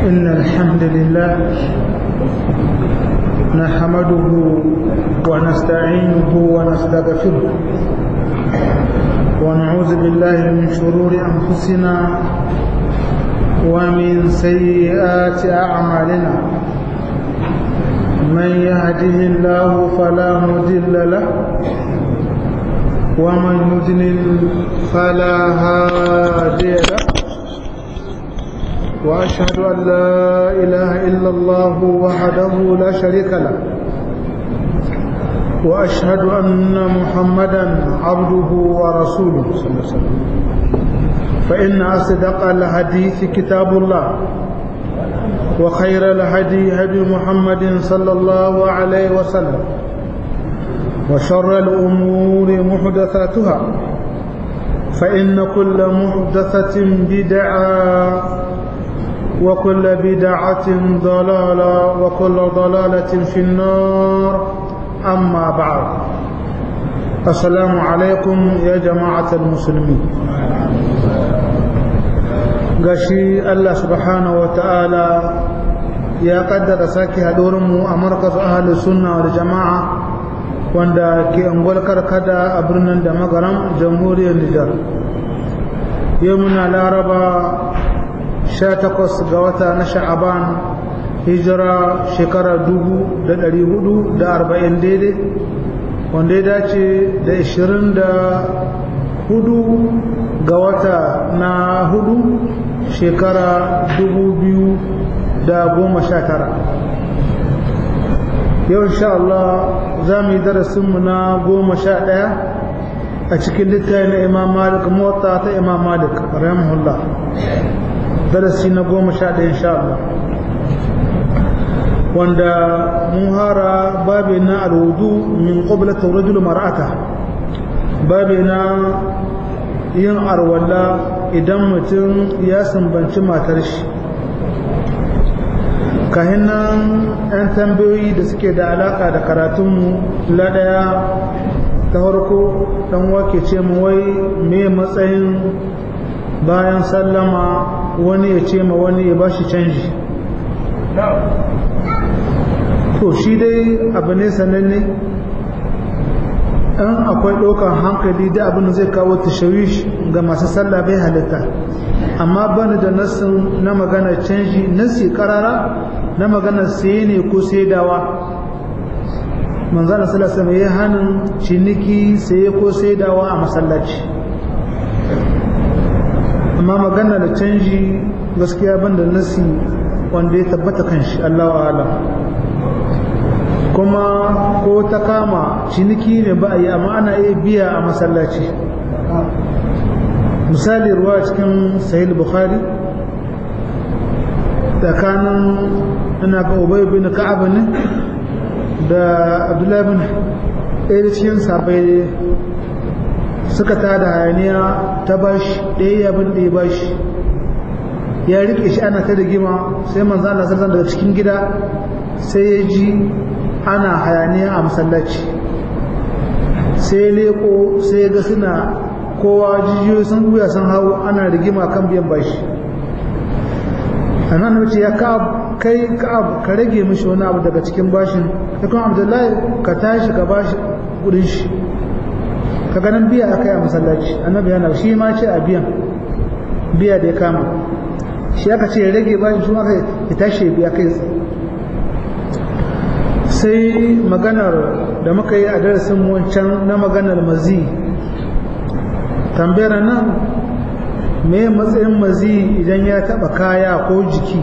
إن الحمد لله نحمده ونستعينه ونستغفره ونعوذ بالله من شرور أنفسنا ومن سيئات أعمالنا من يهده الله فلا مضل له ومن يضلل فلا هادي له وأشهد أن لا إله إلا الله وحده لا شريك له وأشهد أن محمدا عبده ورسوله صلى الله عليه وسلم فإن أصدق الحديث كتاب الله وخير الهدي هدي محمد صلى الله عليه وسلم وشر الأمور محدثاتها فإن كل محدثة بدعة وكل بدعة ضلالة وكل ضلالة في النار أما بعد السلام عليكم يا جماعة المسلمين gashi Allah subhanahu wa ta'ala ya kaddara sake haɗorinmu a markaz ahalus sunna wal jama'a wanda ke angol karkada a birnin da magaram jamhuriyar Nijar yau muna laraba 18 ga wata na sha'aban hijira shekara 440 daidai wanda ya dace da 24 ga wata na hudu shekara 2019 yau insha Allah za mu yi darasinmu na goma sha ɗaya a cikin littafi na imam malik mota ta imam malik rahimahullah darasi na goma sha ɗaya insha Allah wanda mun hara babi na alwudu min qablata rajul mar'ata babi na yin arwalla idan mutum ya sumbanci matar shi kahin nan 'yan tambayoyi da suke da alaka da karatunmu ladaya ta farko dan wake ce mu wai me matsayin bayan sallama wani ya ce ma wani ya bashi canji to shi dai abu ne sananne in akwai ɗaukar hankali da abin da zai kawo tashawish ga masu sallah bai halitta amma bani da nassin na magana canji nassi karara na magana saye ne ko saidawa manzana salasa mai hannun ciniki saye ko saidawa a masallaci amma magana da canji gaskiya ban da nassi wanda ya tabbata kan shi Allah ala kuma ko ta kama ciniki ne ba a yi amma ana iya biya a masallaci misali ruwa cikin sahih bukhari tsakanin ina ga ubay bin ka'ab ne da abdullahi bin ɗaya da cikin sabai suka tada hayaniya ta bashi ɗaya yabin da ya bashi ya rike shi ana ta rigima sai manzo Allah sallallahu daga cikin gida sai ya ji ana hayaniya a masallaci sai leko sai ga suna kowa jijiyoyi sun buya sun hau ana rigima kan biyan bashi anan wuce ya ka'ab kai ka'ab ka rage mishi wani abu daga cikin bashin ya kuma abdullahi ka tashi ka bashi kudin shi ka ganin biya aka yi a masallaci annabi yana shi ma ce a biyan biya da ya kama shi aka ce ya rage bashin shi aka ya tashi ya biya kai sai maganar da muka yi a darasin wancan na maganar mazi tambayar nan me matsayin mazi idan ya taba kaya ko jiki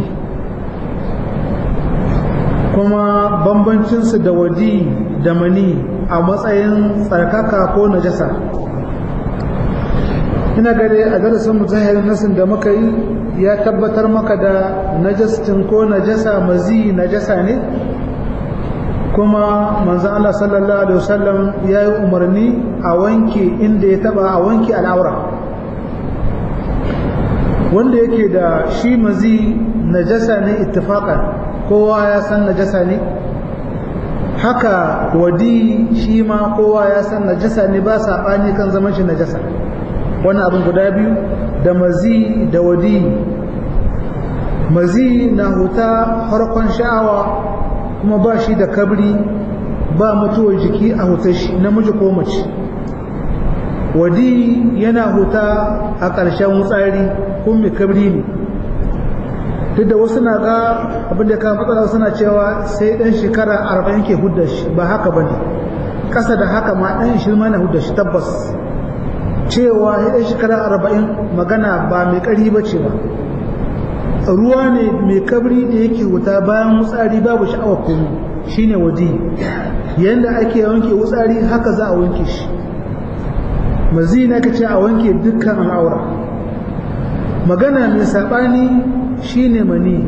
kuma bambancinsu da wadi da mani a matsayin tsarkaka ko najasa ina gare a darasin muzahirin nasin da muka yi ya tabbatar maka da najastin ko najasa mazi najasa ne kuma manzan Allah sallallahu Alaihi wasallam ya yi umarni a wanke inda ya taba a wanke al'aura wanda yake da shi mazi najasa ne ittifaqan kowa ya san najasa ne haka wadi shi ma kowa ya san najasa ne ba saɓani kan zaman shi najasa wani abin guda biyu da mazi da wadi mazi na huta harkon sha'awa kuma ba shi da kabri ba mutuwar jiki a hutar shi namiji ko mace wadi yana huta a ƙarshen wutsari kun mai kabri ne duk da wasu na ga abinda ka matsala suna cewa sai ɗan shekara arba'in ke hudda shi ba haka ba ne ƙasa da haka ma ɗan shirma na hudda shi tabbas cewa ya ɗan shekara arba'in magana ba mai ƙari ba ce ba ruwa ne mai kabri da yake wuta bayan wutsari babu sha'awar komi shine wadi yanda ake wanke wutsari haka za a wanke shi mazi na kace a wanke dukkan al'aura magana mai saɓani shine mani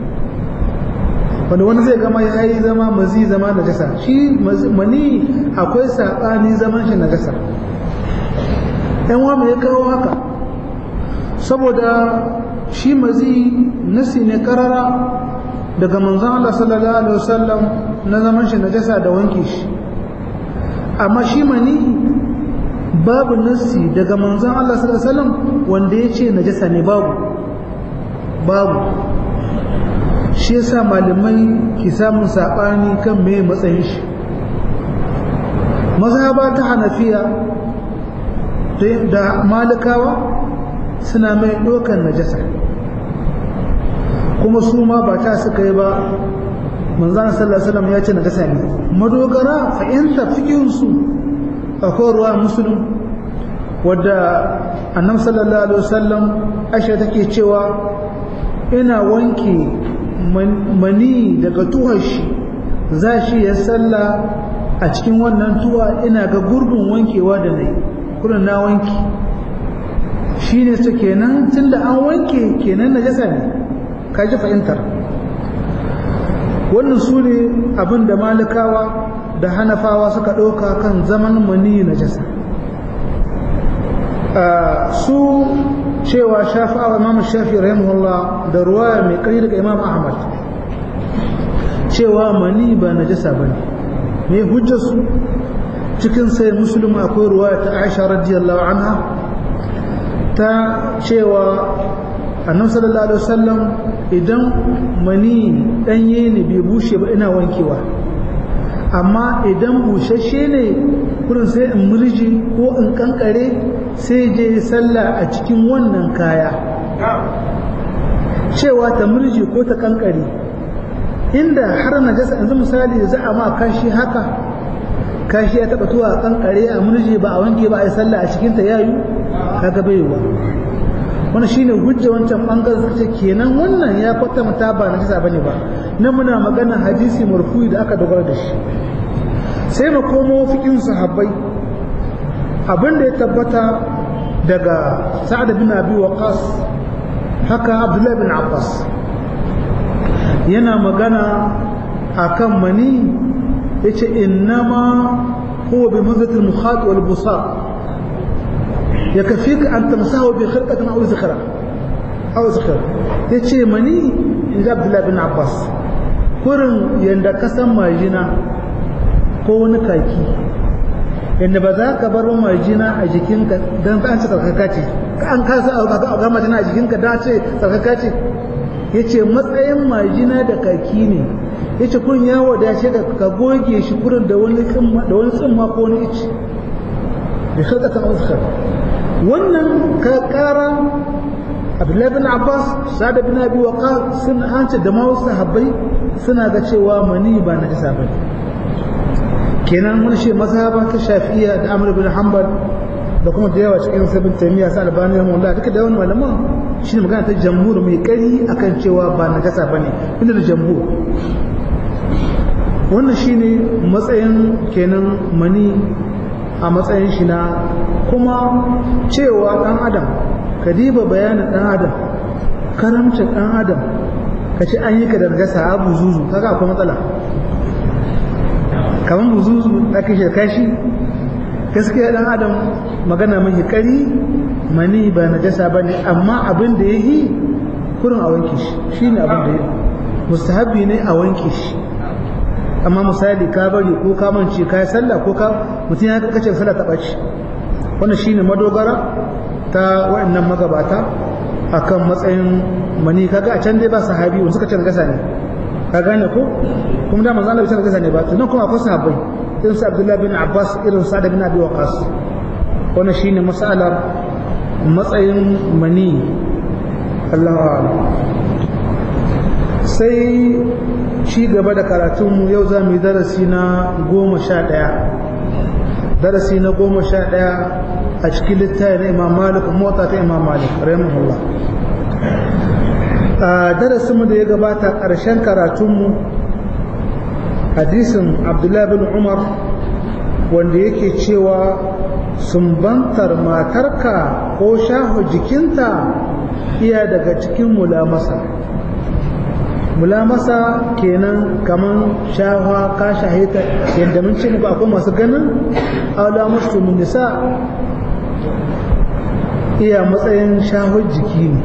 wanda wani zai gama ya yi zama mazi zama najasa shi mani akwai saɓani zaman shi najasa yan wa ya kawo haka saboda shi mazi nasi ne karara daga manzon Allah sallallahu alaihi wasallam na zaman shi najasa da wanke shi amma shi mani babu nasi daga manzon Allah sallallahu alaihi wasallam wanda ya ce najasa ne babu babu shi yasa malamai ki samun sabani kan me matsayin shi mazhaba ta hanafiya da malikawa suna mai dokan najasa kuma su ma ba ta suka yi ba manzan sallallahu alaihi wasallam ya ce najasa ne madogara fa'inta fikin su akwai ruwa musulun wadda annab sallallahu alaihi wasallam ashe take cewa ina wanke mani daga tuhar shi za shi ya salla a cikin wannan tuwa ina ga gurbin wankewa da na yi kurin na wanke shi ne su kenan tun da an wanke kenan najasa ne ka ji fahimtar wannan su ne abin da malikawa da hanafawa suka ɗauka kan zaman mani najasa su cewa shafi'awa imam shafi rahimahullah da ruwaya mai kai daga imam ahmad cewa mani ba najasa bane me hujjarsu cikin sai muslim akwai ruwaya ta aisha radiyallahu anha ta cewa annabi sallallahu alaihi wasallam idan mani danye ne bai bushe ba ina wankewa amma idan bushashe ne kurin sai in murji ko in kankare sai je sallah a cikin wannan kaya cewa ta murji ko ta kankare inda har najasa yanzu misali za a ma kashi haka kashi ya taba tuwa kankare a murji ba a wanke ba a yi sallah a cikin ta yayu kaga baiwa wannan shine hujja wancan bangaren ce kenan wannan ya kwatanta ba najasa bane ba nan muna magana hadisi marfu'i da aka dogara da shi sai mu komo fikin sahabbai abin da ya tabbata daga sa'ad bin abi waqas haka abdullahi bin abbas yana magana akan mani yace innama huwa bi muzati al-mukhat wal busaq yakfika an tamsahu bi khirqatin aw zikhra aw zikhra yace mani inda abdullahi bin abbas kurin yanda kasan majina ko wani kaki yadda ba za ka bar majina a jikinka don an ce tsarkaka ce an kasa a ga majina a jikinka don ce tsarkaka ce ya ce matsayin majina da kaki ne ya ce kun ya wadace da ka goge shi kurin da wani tsimma ko wani ici da shi ta uskar wannan ka kara abdullahi bin abbas sada bin abi waqa sun hance da ma wasu sahabbai suna ga cewa mani ba na isa bane kenan mun ce mazhaba ta shafi'iyya da amr bin hanbal da kuma da yawa cikin sabin taymiya sa albani rahimahullah duka da wani malaman shine magana ta jamhur mai kari akan cewa ba najasa bane inda da jamhur wannan shine matsayin kenan mani a matsayin shi na kuma cewa dan adam ka diba bayanin dan adam karamcin dan adam ka ce an yi ka da najasa abu zuzu kaga akwai matsala kamar buzuzu aka shirka shi gaskiya dan adam magana mai kari mani ba najasa ba ne amma abin da ya yi kurin a wanke shi shi ne abin da ya mustahabi ne a wanke shi amma misali ka bari ko ka mance ka yi sallah ko ka mutum ya kace sallah ta ɓaci wannan shi ne madogara ta waɗannan magabata akan matsayin mani kaga a can dai ba sahabi wanda suka ce gasa ne ka gane ko kuma da manzo Allah bai gasa ne ba tunan kuma akwai sahabbai irin su Abdullah bin Abbas irin Sa'd bin Abi Waqqas wannan shine mas'alar matsayin mani Allahu a'lam sai ci gaba da karatunmu yau za mu yi darasi na goma sha ɗaya darasi na goma sha ɗaya a cikin littafi na imam malik mota ta imam malik rahimahullah a darasinmu da ya gabata ƙarshen karatunmu hadisin abdullahi bin umar wanda yake cewa sumbantar matarka ko shaho jikinta iya daga cikin mulamasa mulamasa kenan kaman shawa ka shahita yadda mun ce ba akwai masu ganin aula musu nisa iya matsayin shahar jiki ne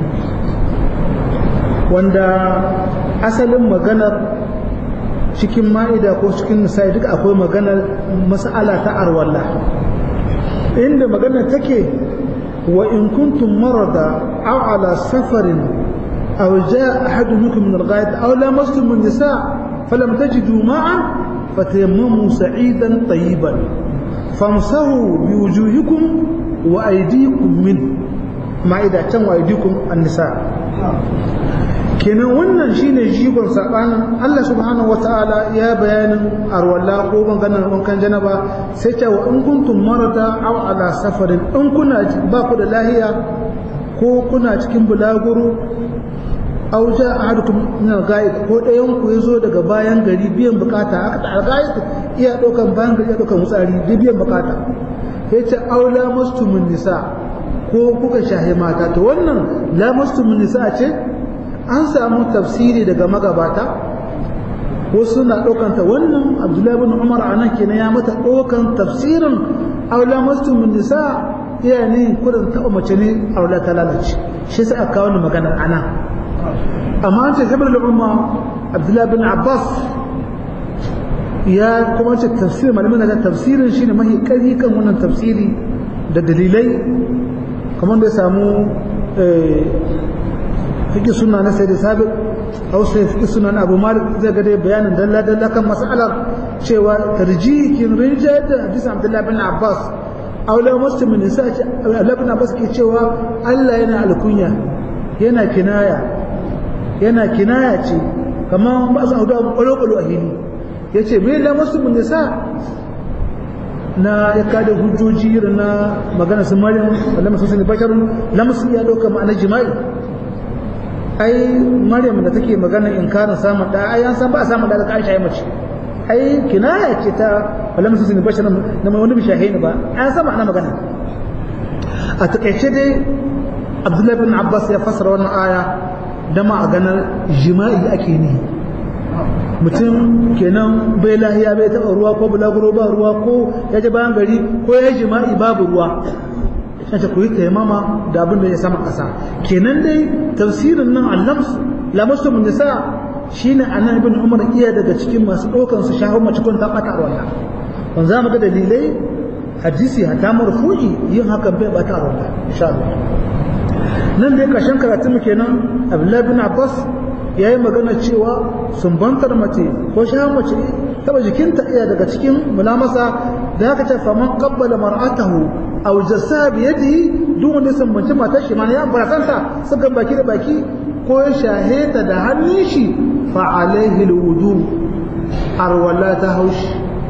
wanda asalin maganar cikin ma'ida ko cikin nisa duka akwai maganar mas'ala ta arwalla inda maganar take wa in kuntum marada aw ala safarin أو جاء أحد منكم من الغائط أو لامستم النساء فلم تجدوا معا فتيمموا سعيدا طيبا فامسحوا بوجوهكم وأيديكم منه ما إذا كان وأيديكم النساء kenan wannan shine jigon sabanin Allah subhanahu wataala ya bayanin arwalla ko maganar wankan janaba sai ce wa in kuntum marada aw ala safarin in kuna ba ku da lahiya ko kuna cikin bulaguro aw ja ahadukum min al-ghaib ko dayan ku yazo daga bayan gari biyan bukata aka ta al-ghaib iya dokan bayan gari iya dokan mutsari biyan bukata yace aw la mustumun nisa ko kuka shahe mata to wannan la mustumun nisa ce an samu tafsiri daga magabata wasu na ɗaukanta wannan abdullahi bin umar a nan kenan ya mata ɗaukan tafsirin aula mustumin nisa iya ne kudin taɓa mace ne aula ta lalace shi sai aka kawo magana a nan amma an ce sabar da umma abdullahi bin abbas ya kuma ce tafsir malamin da tafsirin shine mahi ƙarfi kan wannan tafsiri da dalilai kamar da ya samu fiƙi suna na sai da sabi a wasu fiƙi suna na abu malik zai ga dai bayanin dalla dalla kan mas'alar cewa tarjihin rinjayar da hadisin abdullahi bin abbas aula muslim ne sai ce abdullahi bin abbas ke cewa Allah yana alkunya yana kinaya yana kinaya ce kamar ba su hudu kwalo-kwalo a hili ya ce me la muslim ne sa na ya kada hujjoji irin na magana su maryam wala masu sani basharun lamsu ya dauka ma'ana jima'i ai maryam da take magana in kana samun da ai an san ba a samun da ka aisha mace ai kinaya ce ta wala masu sani basharun na mai wani bishahi ba an san ma'ana magana a takaice dai abdullahi bin abbas ya fassara wannan aya da ma a ganar jima'i ake ne mutum kenan bai lahiya bai taɓa ruwa ko bulaguro ba ruwa ko ya ji bayan gari ko ya jima'i babu ruwa shan ta koyi taimama da abin da ya sama ƙasa kenan dai tafsirin nan allams lamastu mun nisa shine anan ibn umar iya daga cikin masu ɗaukan su shahar mace kun ta ɓata ruwa wanda za mu ga dalilai hadisi hatta marfu'i yin hakan bai ɓata ruwa insha Allah nan dai ƙarshen karatun mu kenan abdullahi bin abbas ya yi magana cewa sumbantar mace ko sha mace taba jikinta iya daga cikin mulamasa da haka ce faman qabbala mar'atahu aw jassa bi yadihi duk wanda ya sumbanci matar shi mana ya barakanta suka baki da baki ko ya shaheta da hannun shi fa alaihi alwudu arwala ta haushi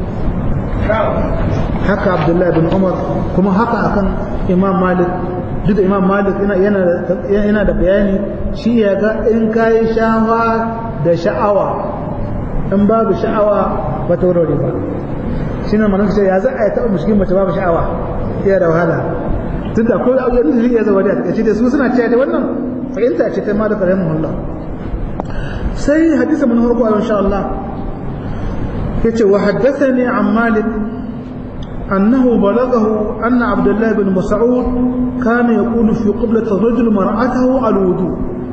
haka abdullahi bin umar kuma haka akan imam malik duk da imam malik yana da bayani shi ya ga in kayi shawa da sha'awa in babu sha'awa ba ta wurare ba shi na manuka ya za a yi taɓa mushkin mace babu sha'awa iya da wahala tun da kawai abu yanzu ya zama da a takaice da su suna cewa da wannan fahimta ce ta malik rahimahullah sai hadisa mun harko a insha Allah yace wa haddathani an malik أنه بلغه أن عبد الله بن مسعود كان يقول في قبلة الرجل مرأته على الوضوء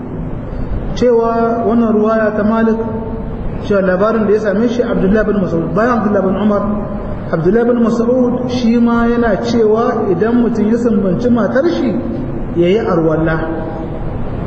cewa wannan ruwaya ta malik cewa labarin da ya same shi abdullahi bin mas'ud bayan abdullahi bin umar abdullahi bin mas'ud shi ma yana cewa idan mutum ya sambanci matar shi ya yi arwalla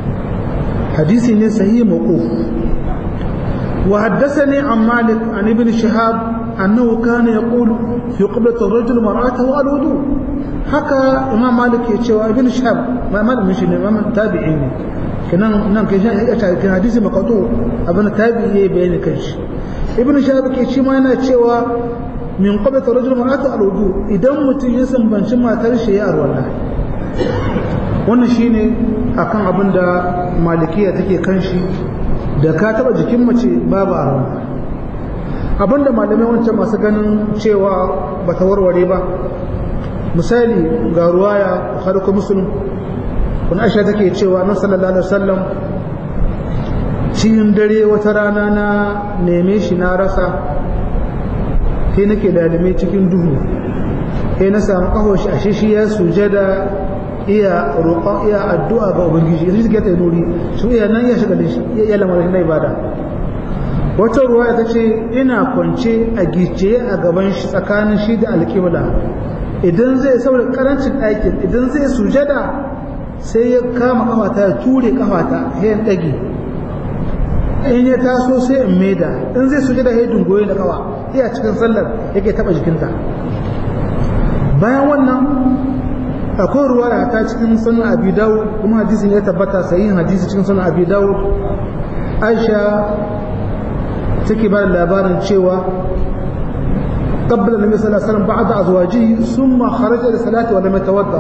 hadisi ne sahihi mawquf wa haddathani an malik an ibn shihab annahu kana yaqulu fi qiblati ar-rajul mar'atahu al-wudu haka imam malik ya cewa ibn shihab ma malamin shi ne imam tabi'i ne kenan nan kai ya ta kan hadisi maqatu abin tabi'i yayi bayani kan shi ibn shihab ke shi ma yana cewa min qiblati ar-rajul mar'atahu al-wudu idan mutum ya sambanci matar shi ya arwala wannan shine akan abin da malikiya take kan shi da ka taba jikin mace babu arwala abin da malamai wancan masu ganin cewa bata warware ba misali ga ruwaya harko musulun kun aisha take cewa na sallallahu alaihi wasallam cikin dare wata rana na neme shi na rasa sai nake lalime cikin duhu sai na samu kaho shi ashe shi ya sujada iya roƙon iya addu'a ga ubangiji yanzu suke ta nuri su iya nan ya shiga da shi iya lamarin na ibada wata ruwa ta ce ina kwance a gice a gaban shi tsakanin shi da alƙibla idan zai saboda karancin ɗakin idan zai sujada sai ya kama kafata ya ture kafata sai ya ɗage in ya taso sai in maida in zai sujada ya dungoye da kawa iya cikin sallar yake taɓa jikinta bayan wannan akwai ruwa da ta cikin sunan abi dawud kuma hadisin ya tabbata sahihin hadisi cikin sunan abi dawud aisha take ba da labarin cewa قبل النبي صلى الله عليه وسلم بعد أزواجه ثم خرج للصلاة ولم يتوضأ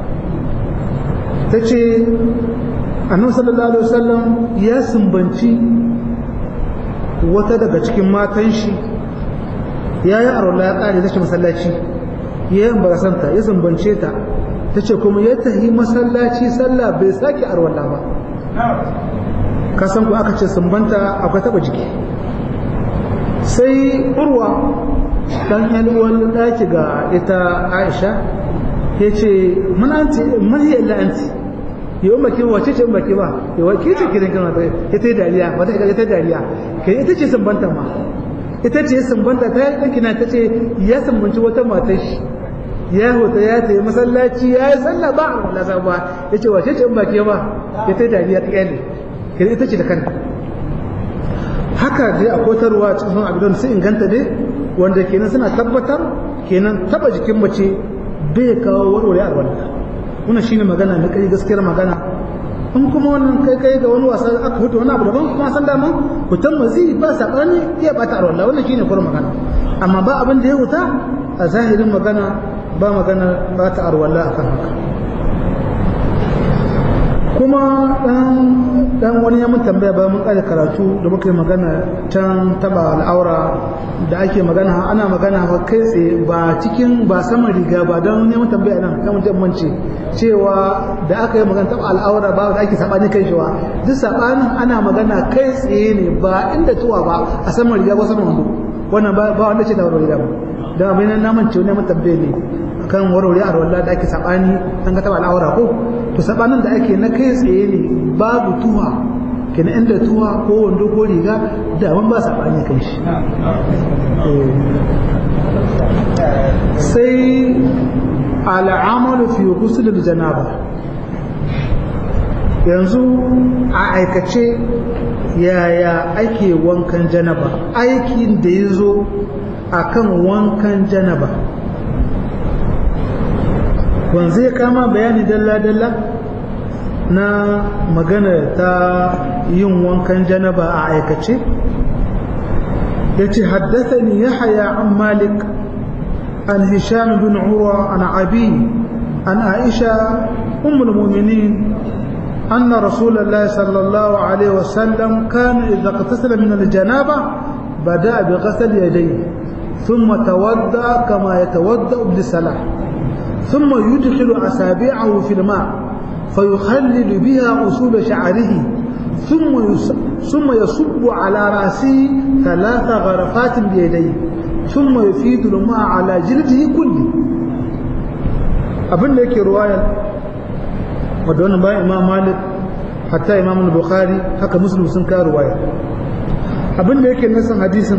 تجي النبي صلى الله عليه وسلم يا سنبنتي wata daga cikin matan shi ya yi arola ya ƙare zai masallaci ya yi barasanta ya sumbance ta ta ce kuma ya tahi masallaci sallah bai sake arwala ba kasan ku aka ce sumbanta akwai taba jiki sai urwa dan yanuwan daki ga ita aisha ya ce mananti mahiyar la'anti yau maki wace ce maki ba yau ke ce kiran kan wata ita yi dariya wata ita ita dariya kai ita ce sumbanta ma ita ce sumbanta ta yi ɗanki na ta ce ya sumbanci wata matar shi ya hota ya ta yi masallaci ya yi sallah ba a wala ba ya ce wace ce in ba ke ba ita yi dariya ta kyale kai ita ce da kanta haka dai a kotarwa cikin sun abidon su inganta dai wanda kenan suna tabbatar kenan taba jikin mace bai kawo warware a wannan wannan shine magana na kai gaskiyar magana in kuma wannan kai kai ga wani wasa aka hutu wani abu daban kuma san dama hutan mazi ba sabani iya bata a wannan wannan shine kurin magana amma ba abin da ya huta a zahirin magana ba magana ba ta arwalla akan haka kuma dan wani ya mun tambaya ba mun kare karatu da muka yi magana can taba al'aura da ake magana ana magana ba kai tsaye ba cikin ba saman riga ba don neman tambaya nan kan mutum mance cewa da aka yi magana taba al'aura ba da ake sabani kai shi duk sabanin ana magana kai tsaye ne ba inda tuwa ba a saman riga ko saman wando wannan ba wanda ce da warware riga ba don abin nan naman ce neman tambaya ne kan warware a rawar da ake sabani an ga taba al'aura ko to sabanin da ake na kai tsaye ne babu tuwa kenan inda tuwa ko wando ko riga da ban ba sabani kan shi sai al'amalu fi ghusl janaba yanzu a aikace yaya ake wankan janaba aikin da ya zo akan wankan janaba wanzu ya kama bayani dalla-dalla na magana ta yin wankan janaba a aikace ya ce haddathani ya haya an malik an hisham bin urwa an abi an aisha ummul mu'minin أن رسول الله صلى الله عليه وسلم كان إذا اغتسل من الجنابة بدأ بغسل يديه ثم توضأ كما يتوضأ للصلاة ثم يدخل أصابعه في الماء فيخلل بها أصول شعره ثم ثم يصب على رأسه ثلاث غرفات بيديه ثم يفيد الماء على جلده كله abin da yake ruwayar wadda wannan bayan imam malik hatta imam bukhari haka muslim sun kawo ruwayar abin da yake nasan hadisin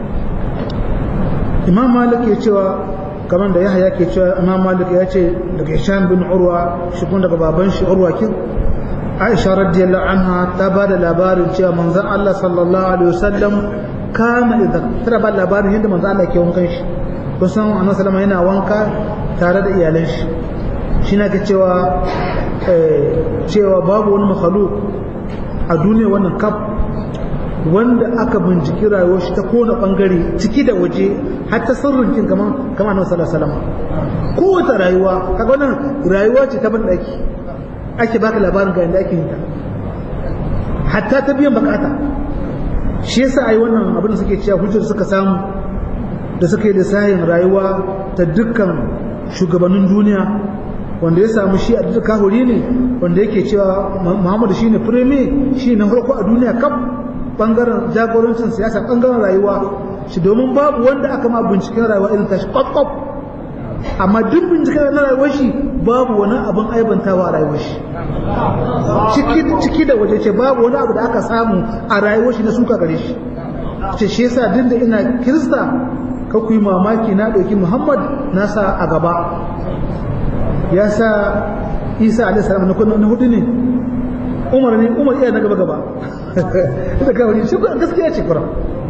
imam malik ya cewa kamar da yahya ke cewa imam malik ya ce daga hisham bin urwa shi kun daga baban shi urwa kin aisha radiyallahu anha ta ba da labarin cewa manzon Allah sallallahu alaihi wasallam kana idan tana ba labarin yadda manzon Allah ke wankan shi kusan annabi sallama yana wanka tare da iyalan shi shi na ka cewa cewa babu wani makhluk a duniya wannan kaf wanda aka binciki rayuwar shi ta kona bangare ciki da waje har ta sirrin kin kaman kaman annabi sallallahu alaihi wasallam kowace rayuwa kaga wannan rayuwa ce ta bandaki ake baka labarin ga yadda ake yin ta hatta ta biyan bukata shi yasa ai wannan abin da suke cewa hujjar suka samu da suka yi lissahin rayuwa ta dukkan shugabannin duniya wanda ya samu shi a duk kahuri ne wanda yake cewa Muhammadu shine fireme shi na farko a duniya kaf bangaren jagorancin siyasa bangaren rayuwa shi domin babu wanda aka ma binciken rayuwa irin tashi kwakwaf amma duk binciken na rayuwar shi babu wani abin aibantawa a rayuwar shi ciki da waje ce babu wani abu da aka samu a rayuwar shi na suka gare shi ce shi yasa duk da ina kirista ka ku yi mamaki na ɗauki muhammad na sa a gaba ya sa isa alaihi salam na hudu ne umar ne umar iya na gaba gaba da kawai shi gaskiya ce kura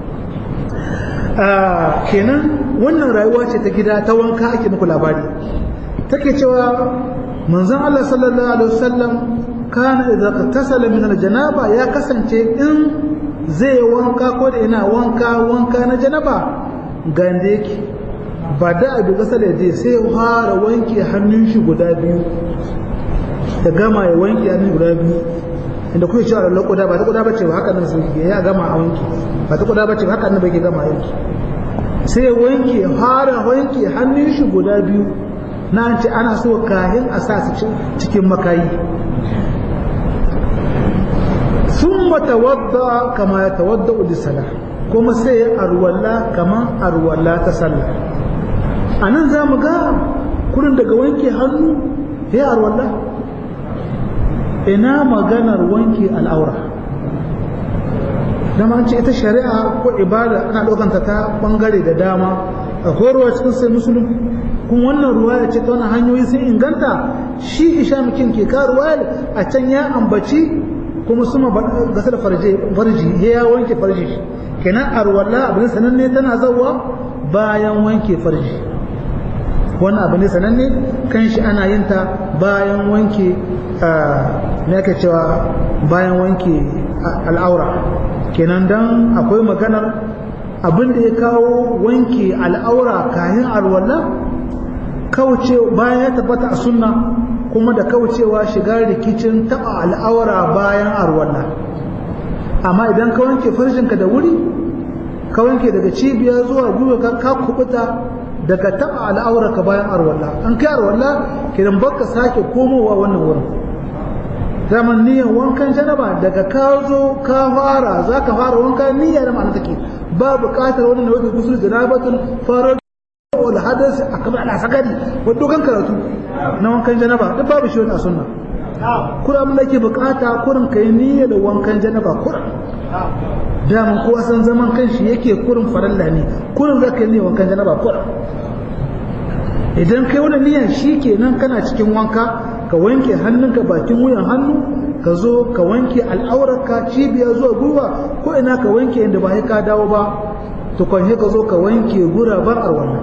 kenan wannan rayuwa ce ta gida ta wanka ake muku labari take cewa manzon Allah sallallahu alaihi wasallam kana idza tasala min aljanaba ya kasance in zai wanka ko da ina wanka wanka na janaba gande yake ba da abu gasar da je sai fara wanke hannun shi guda biyu ya gama ya wanke hannun guda biyu inda kuke cewa Allah kuda ba ta kuda bace ba haka nan sai ya gama a wanke ba ta kuda bace ba haka nan bai gama a wanke sai ya wanke fara wanke hannun shi guda biyu na an ce ana so kahin a sa su cikin makayi sun matawadda kama ya tawadda udisala kuma sai ya arwalla kama arwalla ta sallah a nan za mu ga kurin daga wanke hannu ya arwalla ina maganar wanke al'aura dama ce ita shari'a ko ibada ana ɗaukanta ta ɓangare da dama akwai ruwa cikin sai musulun kuma wannan ruwa ya ce ta wani hanyoyi sun inganta shi isha mukin ke ka ruwa a can ya ambaci kuma suma gasar farji ya wanke farji kenan arwala abu ne sananne tana zawa bayan wanke farji wannan abu ne sananne kan shi ana yin ta bayan wanke me ake cewa bayan wanke al'aura kenan dan akwai maganar abin da ya kawo wanke al'aura kayan alwala kauce bayan ya tabbata a sunna kuma da kaucewa shiga rikicin taba al'aura bayan alwala amma idan ka wanke farjinka da wuri ka wanke daga cibiya zuwa gwiwa ka kubuta daga taba al'aura ka bayan alwala an kai alwala kiran baka sake komowa wannan wurin zaman niyyar wankan janaba daga ka zo ka fara za ka fara wanka niyya da ma'ana take ba buƙatar wani nau'in gusul janabatun fara wal hadas akamar ala sakari wanda dogon karatu na wankan janaba duk babu shi wani a sunna kura mun ke buƙata kurin kai niyya da wankan janaba kurin daman kowa san zaman kanshi yake kurin faralla ne kurin za ka yi niyyar wankan janaba kurin idan kai wani niyyar shi kenan kana cikin wanka ka wanke hannunka bakin wuyan hannu ka zo ka wanke al'aurarka cibiya zuwa gwiwa ko ina ka wanke inda ba ka dawo ba tukwanhe ka zo ka wanke guraben arwallah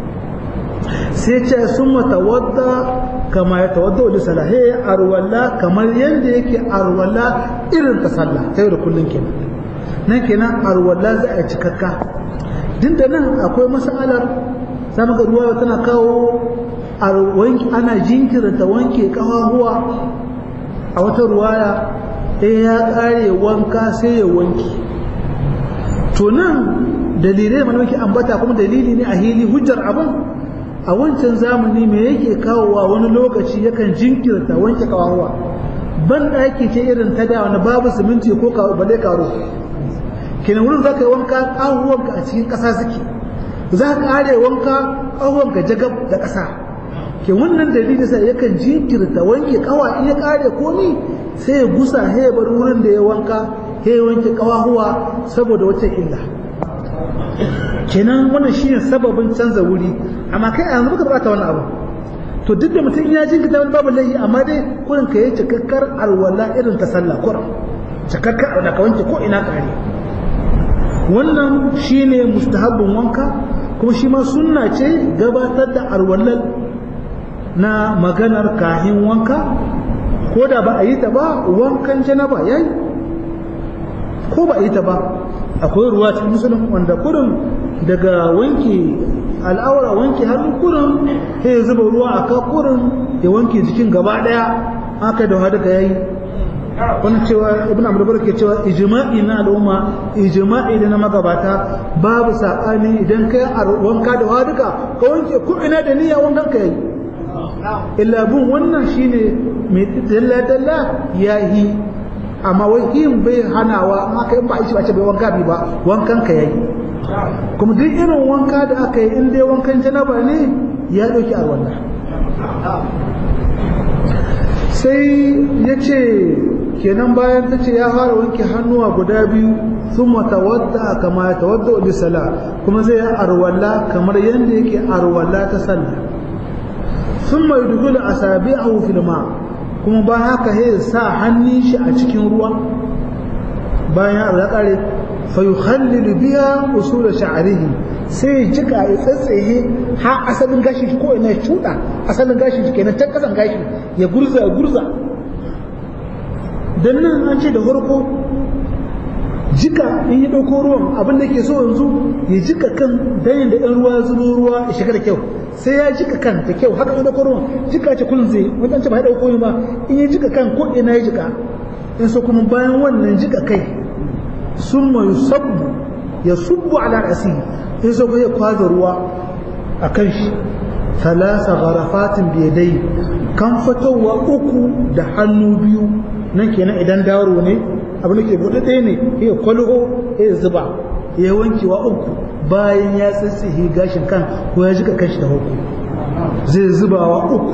sai ce sun matawadda kama ya tawadda wani salahe arwalla kamar yadda yake arwalla irin ta sallah ta yau da kullum kenan nan kenan arwalla za a cikakka din da nan akwai masalar samun ga ruwa tana kawo ana jinkirta wanke kafafuwa a wata ruwaya in ya kare wanka sai ya wanke to nan dalilai mana muke ambata kuma dalili ne a hili hujjar abin a wancan zamani me yake kawowa wani lokaci yakan jinkirta wanke kafafuwa ban ɗaki ce irin ta da wani babu siminti ko bale karo kenan wurin za ka yi wanka ƙahuwanka a cikin ƙasa suke za ka ƙare wanka ƙahuwanka jagab da ƙasa ke wannan dalili sai yakan jinkirta wanke kawa in ya kare komi sai ya gusa sai ya bar wurin da ya wanka sai ya wanke kawahuwa saboda wata illa kenan wannan shine sababin canza wuri amma kai a yanzu baka bata wannan abu to duk da mutum ya jinkita wani babu laihi amma dai kurin ka yi cikakkar alwala irin ta sallah kurin cikakkar da ka wanke ko ina kare wannan shine mustahabbin wanka kuma shi ma sunna ce gabatar da alwalal na maganar kahin wanka ko da ba a yi ta ba wankan janaba yayi ko ba a yi ta ba akwai ruwa cikin musulun wanda kurin daga wanke al'aura wanke hannu kurin sai ya zuba ruwa a ka kurin ya wanke jikin gaba daya haka da hada yayi wani cewa ibn amr ke cewa ijma'i na al'umma ijma'i da na magabata babu sabani idan kai wanka da haduka ka wanke ko ina da niyya wankan ka yayi illa bin wannan shine mai dalla dalla yayi amma wai yin bai hanawa amma kai ba shi ba ce bai wanka bi ba wankan ka yayi kuma duk irin wanka da aka yi in dai wankan janaba ne ya dauki a wannan sai ya ce kenan bayan ta ce ya fara wanke hannuwa guda biyu sun matawadda kama ya tawadda wa sala kuma zai yi arwalla kamar yadda yake arwalla ta sallah sun mai dukula a sabi a filma kuma ba haka ya sa hannun shi a cikin ruwa bayan ya kare fa yukhallilu biya usul sha'rihi sai ya jika ya tsatsaye ha asalin gashi ko ina ya cuda asalin gashi kenan ta kasan gashi ya gurza ya gurza dan nan an ce da farko jika in ya dauko ruwan abin da ke so yanzu ya jika kan dan da ɗan ruwa zubo ruwa ya shiga da kyau sai ya jika kan da kyau haka ya dauko ruwan jika ce kullun zai wanda ce ba ya dauko ba in ya jika kan ko ina ya jika in so kuma bayan wannan jika kai summa yusabbu ya subbu ala rasihi in so ya kwaza ruwa a kan shi talasa gharafatin biyadai kan fitowa uku da hannu biyu nan kenan idan daro ne abin da ke buɗe ɗaya ne ya kwalho ya zuba ya wankewa uku bayan ya tsitsihi gashin kan ko ya jika kanshi da hukku zai zubawa uku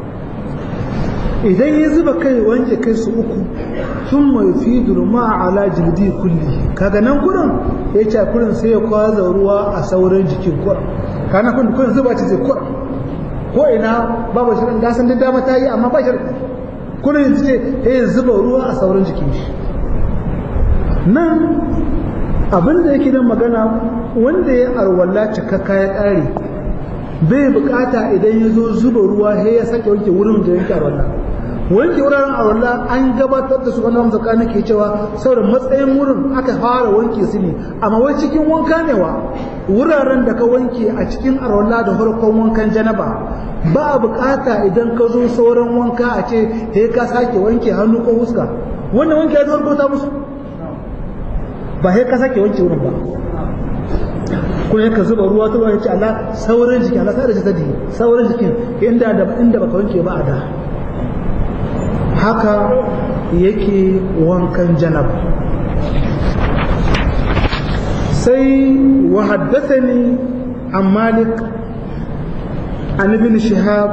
idan ya zuba kai wanke kai su uku sun mai fi durma ala jildi kulli kaga nan kurin ya ce kurin sai ya kwaza ruwa a sauran jikin kurin kana kun kurin zuba ce zai kurin ko ina babu shirin gasan da dama ta yi amma ba shirin kurin sai ya zuba ruwa a sauran jikin shi nan abin da yake nan magana wanda ya arwalla cikakka ya ƙare bai bukata idan ya zo zuba ruwa sai ya sake wanke wurin da yake arwalla wanke wuraren arwalla an gabatar da su wani wanda tsakanin ke cewa saboda matsayin wurin aka fara wanke su ne amma wai cikin wanka ne wa wuraren da ka wanke a cikin arwalla da farkon wankan janaba ba a bukata idan ka zo sauran wanka a ce sai ka sake wanke hannu ko fuska wannan wanke ya zo ta musu ba sai ka sake wanke wurin ba kuma yaka zuba ruwa ta ruwa ya ce Allah sauran jiki Allah sai da ta sauran jikin inda da inda baka wanke ba a da haka yake wankan janab sai wa haddathani an malik an ibn shihab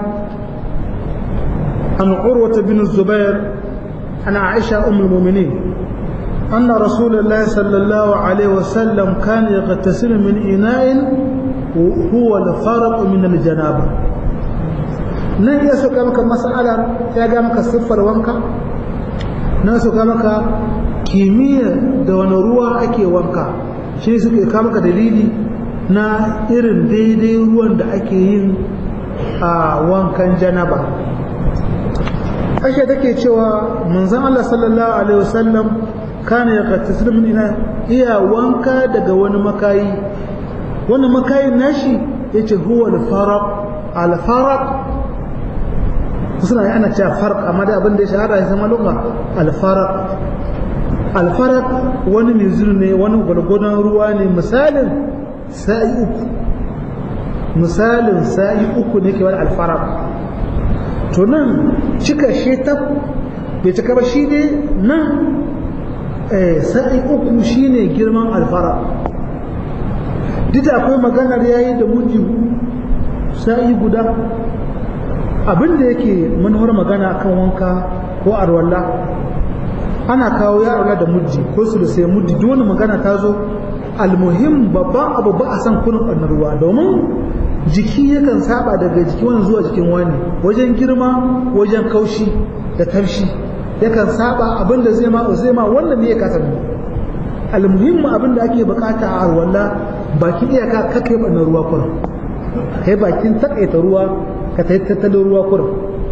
an urwata bin zubair an aisha ummul mu'minin أن رسول الله صلى الله عليه وسلم كان يغتسل من إناء هو الفرق من الجنابة nan ya suka maka mas'alar ya ga maka siffar wanka na suka maka kimiyya da wani ruwa ake wanka shi suke ka maka dalili na irin daidai ruwan da ake yin a wankan janaba ashe take cewa manzon Allah sallallahu alaihi wasallam kana ya kattasir min ina iya wanka daga wani makayi wani makayin nashi yace huwa al-faraq al-faraq suna yi ana cewa farq amma da abin da ya shahara ya zama lugha al-faraq al-faraq wani mizir ne wani gwargwadon ruwa ne misalin sa'i uku misalin sa'i uku ne ke wani al-faraq to nan cika shi ta bai cika ba shi ne nan sa'i uku shine girman alfara duk akwai maganar yayi da muji sa'i guda abinda yake manuwar magana kan wanka ko arwalla ana kawo ya arwalla da muji ko su da sai muji duk wani magana ta zo almuhim babban abu ba a san kunin ɓannar ruwa domin jiki yakan saba daga jiki wani zuwa jikin wani wajen girma wajen kaushi da tafshi yakan saba abinda zai ma zai ma wannan ne ya kasa mu almuhimmu abinda ake bukata a arwalla bakin iyaka ka kai bannan ruwa kurin kai bakin takaita ruwa ka ta tattalin ruwa kurin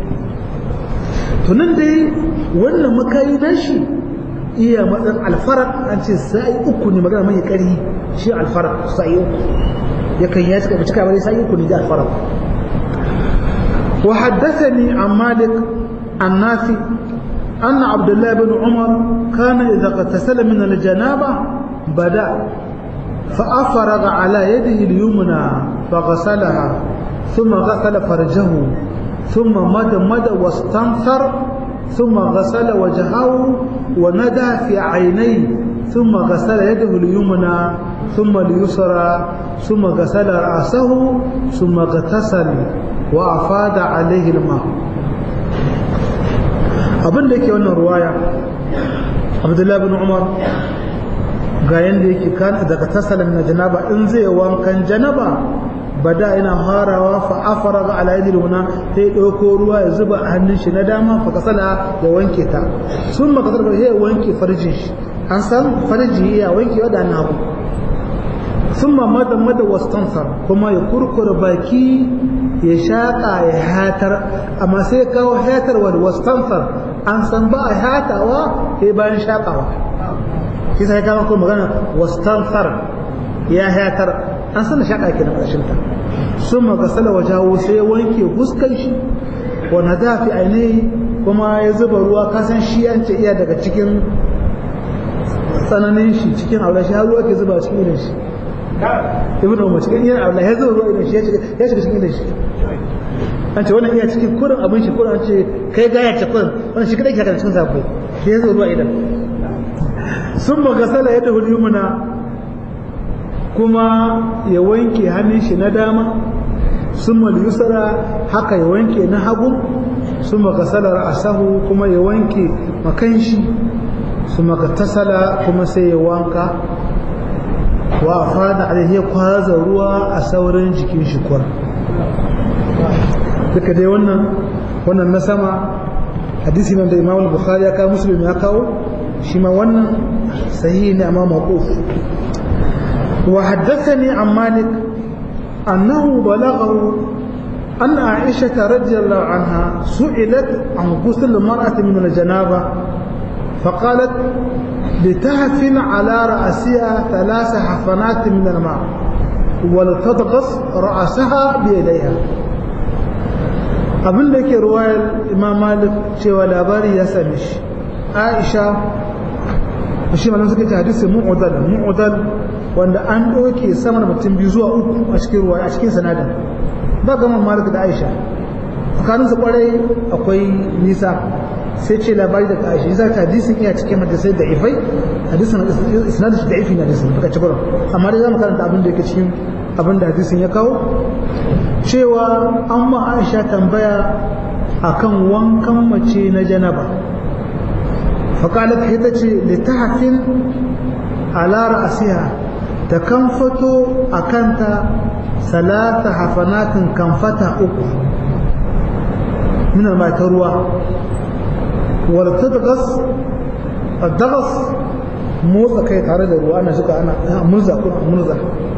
to nan dai wannan makayi na shi iya matsan alfarar an ce sai uku ne magana mai kari shi alfarar sai uku yakan ya cika cika bane sai uku ne da alfarar wa haddathani an malik an nafi أن عبد الله بن عمر كان إذا اغتسل من الجنابة بدأ فأفرغ على يده اليمنى فغسلها ثم غسل فرجه ثم مد مد واستنثر ثم غسل وجهه وندى في عينيه ثم غسل يده اليمنى ثم اليسرى ثم غسل رأسه ثم اغتسل وأفاد عليه الماء abin da yake wannan ruwaya abdullahi bin umar ga yanda yake kan daga tasalan na janaba in zai wankan janaba bada ina harawa fa afara ga alayhi wana sai dauko ruwa ya zuba a hannun shi na dama fa kasala ya wanke ta sun maka sarfa ya wanke farjin shi an san farji ya wanke wa da na hagu sun mamada mada wastansar kuma ya kurkura baki ya shaƙa ya hatar amma sai ya kawo hatarwa da wastansar an san ba a hatawa sai bayan shaƙawa shi sai kama kuma magana wastansar ya hatar an san da shaƙa ke na ƙarshinta sun magasala wa jawo sai ya wanke fuskan shi wanda za fi ainihi kuma ya zuba ruwa kasan shi an ce iya daga cikin tsananin shi cikin aure shi har ruwa ke zuba cikin idan shi ibn umar cikin iya aure ya zuba ruwa idan shi ya shiga cikin idan shi an ce wannan iya cikin kurin abin shi kurin an ce kai gaya ce kurin wannan shi kadai ke haka cikin safai ya zuba ruwa idan sun magasala ya tafi yumuna kuma ya wanke hannun shi na dama sun yusra haka ya wanke na hagu sun magasalar asahu kuma ya wanke makan shi su tasala kuma sai ya wanka wa fada alaihi kwaza ruwa a sauran jikin shi kwar duka dai wannan wannan na sama hadisi nan da imam bukhari ya kawo muslim ya kawo shi ma wannan sahihi ne amma mawquf وحدثني عن مالك أنه بلغه أن عائشة رضي الله عنها سئلت عن غسل المرأة من الجنابة فقالت لتهفن على رأسها ثلاث حفنات من الماء ولتضغط رأسها بيديها abin da ke ruwayar imam malik cewa labari ya same shi aisha shi malam suka ce hadisi mu'udal mu'udal wanda an ɗauke sama da mutum biyu zuwa uku a cikin ruwa a cikin sanadin ba gaman malik da aisha tsakanin su kwarai akwai nisa sai ce labari daga aisha yasa ta hadisin iya cikin hadisai da ifai hadisin isnadin shi da ifi na hadisin baka ci gurin amma dai zamu karanta abin da yake cikin abin da hadisin ya kawo cewa an ma aisha tambaya akan wankan mace na janaba فقالت هتتي لتحفن على رأسها تكنفتو أكنت ثلاث حفنات كنفتا أكو من الماء تروى ولتدغس الدغس موزة كي تعرض الروا أنا شكا أنا مرزة كنا مرزة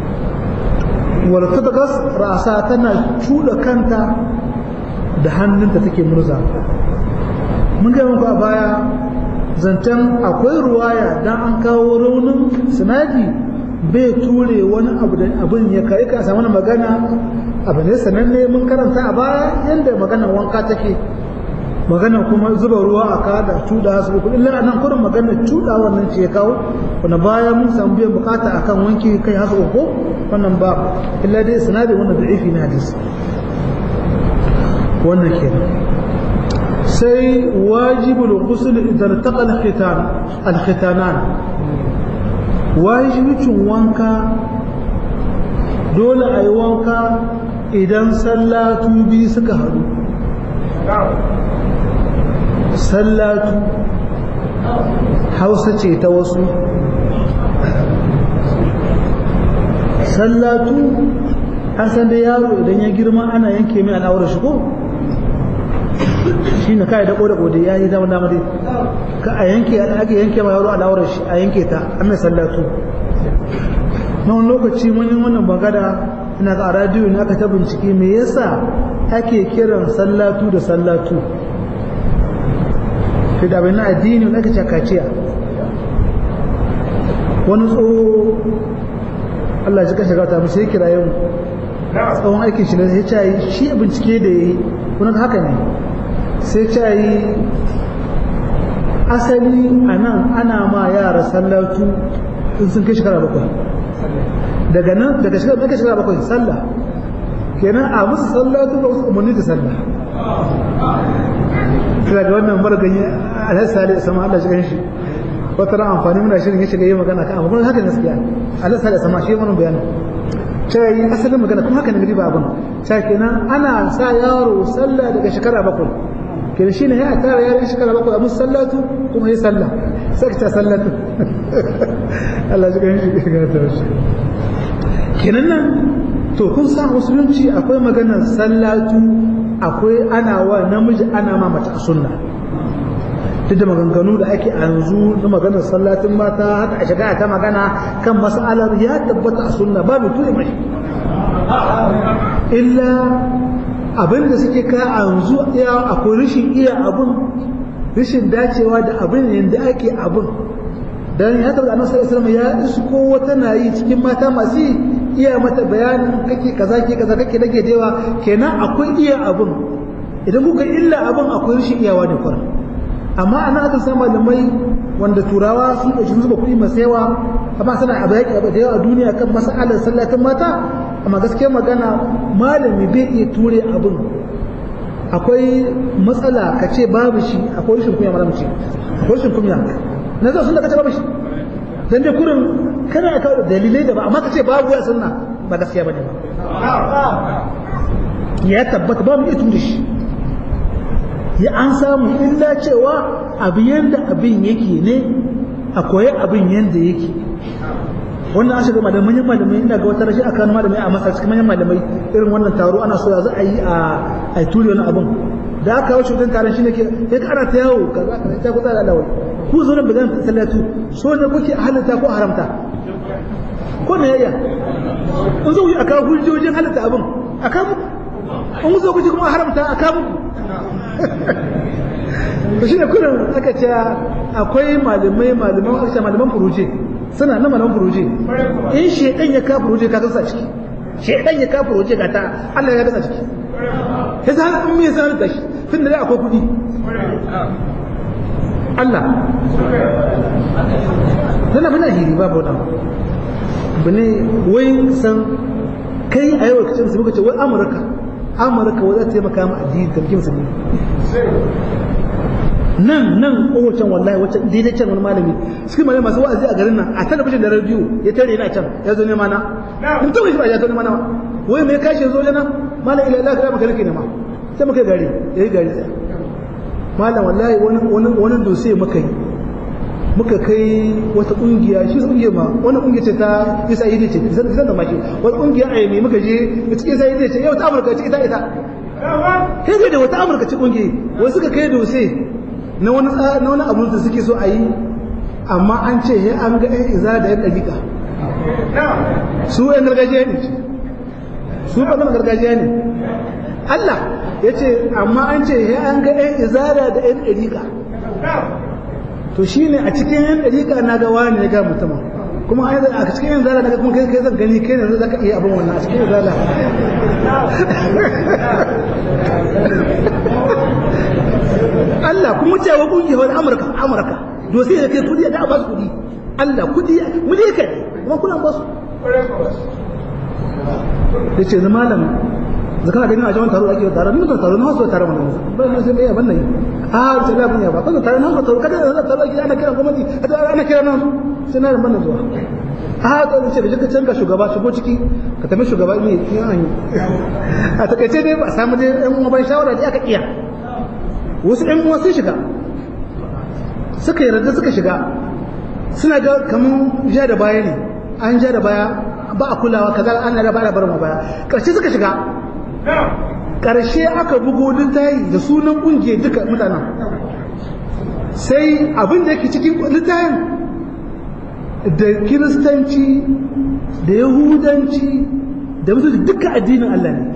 ولتدغس رأسها تنا شو كنت دهن انت تكي مرزة من قبل a baya zancen akwai ruwaya dan an kawo raunin sinadi bai ture wani abu da abin ya kai ka samu magana abu ne sananne mun karanta a baya yadda magana wanka take magana kuma zuba ruwa a kada tuda su uku illa anan kurin magana tuda wannan ce ya kawo wanda baya mun samu biyan bukata akan wanki kai hasu uku wannan ba illa dai sinadi wannan da'ifi na hadisi wannan kenan sai wajibul ghusl idan taqa al-khitan al-khitanan wajibicin wanka dole ayi wanka idan sallatu bi suka haɗu sallatu hausa ce ta wasu sallatu an san dai yaro idan ya girma ana yanke mai al'aurar shi ko shi ne kai da ƙoda ƙoda ya yi dama dama dai ka a yanke ake yanke ma yaro al'aurar shi a yanke ta an mai sallatu na wani lokaci mun yi wannan bagada ina ga a radiyo ne aka ta bincike me yasa ake kiran sallatu da sallatu fi da na addini wanda aka cakaciya wani tsoho Allah ya ji kashe gata mu sai kira yau tsawon aikin shi ne sai ya yi shi bincike da ya yi wani haka ne sai ya yi asali a nan ana ma yara sallatu in sun kai shekara bakwai daga nan daga shekara daga shekara bakwai sallah kenan a musu sallatu da wasu umarni da sallah sai ga wannan margani alhaji sale sama Allah shi ganshi wata ran amfani muna shirin ya shiga yi magana kan amma haka gaskiya alhaji sale sama shi mana bayani sai asalin magana kuma haka ne riba abin sai kenan ana sa yaro sallah daga shekara bakwai kenan shine ya tara yaro shekara bakwai a musu sallatu kuma yi sallah sai ka ta sallatu Allah shi ganshi ga ta shi kenan nan to kun sa musulunci akwai maganar sallatu akwai ana wa namiji ana ma mace a sunna duk da maganganu da ake yanzu na maganar sallatin mata haka a shiga ta magana kan mas'alar ya tabbata a sunna ba mai ture mai illa abinda suke ka yanzu ya akwai rashin iya abun rashin dacewa da abin yadda ake abun dan ya tabbata annabi sallallahu alaihi wasallam ya isko wata nayi cikin mata masu iya mata bayanin kake kaza ke kaza kake dage dewa kenan akwai iya abun idan kuka illa abun akwai rashin iyawa da kwara amma ana aka samu malamai wanda turawa sun ɗauki zuba kuɗi masu yawa amma suna abu yaƙi abu da yawa a duniya kan mas'alar sallatin mata amma gaskiyar magana malami bai iya ture abin akwai matsala ka ce babu shi akwai rashin kunya malamci akwai rashin kunya na zo sun da kace babu shi dan dai kurin kana ka dalilai da ba amma ka ce babu ya sunna ba gaskiya bane ba ya tabbata ba mu iya ture shi ya an samu illa cewa abu yanda abin yake ne a koyi abin yanda yake wannan an shiga malamai manyan malamai ina ga wata rashi a kan malamai a masa cikin manyan malamai irin wannan taro ana so ya za a yi a turi wani abin da aka kawo shugaban taron shi ne ke ya kara ta yawo kaza kaza ta kusa da alawai ku zo nan bazan sallatu so ne kuke halitta ko haramta ko me yayya in zo a kawo hujjojin halitta abin a kawo in zo kuke kuma haramta a kawo to shi ne kullum aka ce akwai malamai malaman aka malaman furuje suna na malaman furuje in shedan ya ka furuje ka kasa ciki shedan ya ka furuje ka ta Allah ya kasa ciki yasa an me yasa da shi tun da akwai kudi Allah dana bana hiri babu dan bane wai san kai a yau kacin su muka ce wai Amurka Amurka wai za ta taimaka ma addini tarkin su ne nan nan kowacen wallahi wacce daidai can wani malami suke malami masu wa'azi a garin nan a talabijin da rediyo ya tare na can ya zo nema na in tawo shi ba ya zo nema na wai me kashi zo jana malam ila Allah maka rike nema sai muka gari yayi gari sai malam wallahi wani wani wani dose muka yi muka kai wata kungiya shi kungiya ma wani kungiya ce ta isa yi ce zan zan da maki wata kungiya a yami muka je cikin isa yi ce yau ta amurka ce ita ita kai da wata amurka ce kungiya wai suka kai dose na wani na wani abu da suke so a yi amma an ce he an ga ɗan iza da yan ɗabiƙa su yan gargajiya ne su ɓangaren gargajiya ne Allah ya ce amma an ce he an ga ɗan izara da yan ɗabiƙa to shi ne a cikin yan ɗabiƙa na ga wani ya ga mutumin kuma a cikin yan zara daga kuma kai kai zan gani kai ne zaka iya abin wannan a cikin yan zara Allah kuma cewa kungiyar Amurka Amurka to sai ya kai kudi da ba su kudi Allah kudi mu ne kai kuma kuna ba su yace zama malam da kana ganin a jama'a taro ake taro ni ba taro na wasu taro mana ba na sai mai ban nan a sai ba bunya ba kana taro na taro kada da taro ake ana kira gwamnati ana kira nan sai na ban zuwa a to ce da kika canza shugaba shigo ciki ka tafi shugaba ne an yi a takaice dai ba samu dai ɗan uwan shawara da aka iya wasu ɗan uwa sun shiga suka yarda suka shiga suna ga kamar ja da baya ne an ja da baya ba a kulawa kaza an na ba da barin baya karshe suka shiga karshe aka bugo littafi da sunan kungiyar duka mutanen sai abin da yake cikin littafin da kiristanci da yahudanci da musulunci duka addinin Allah ne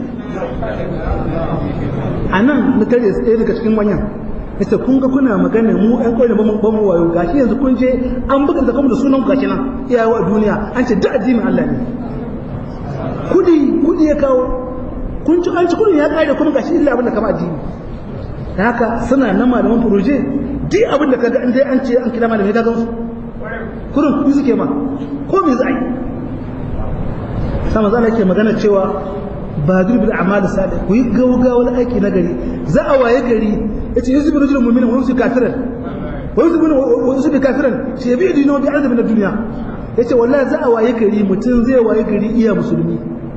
a nan na tare ɗaya daga cikin manyan yace kun ga kuna magana mu ɗan ƙwai ba mu ba mu wayo gashi yanzu kun je an buga da kuma da sunan gashi nan iyawa a duniya an ce duk addinin Allah ne kudi kudi ya kawo kun ci an ci kudin ya kare kuma gashi illa abin da kama addini da haka suna nan malaman furoje duk abin da kaga an dai an ce an kira malamai ka gansu kurin kudi suke ma ko me za a yi sama zan yake magana cewa ba bil a'mal salih ku yi gaugawar aiki na gari za a waye gari yace yusu bin rajulun mu'minin wa yusu kafiran wa yusu bin wa yusu kafiran shi bi dino bi ardi min dunya yace wallahi za a waye gari mutum zai waye gari iya musulmi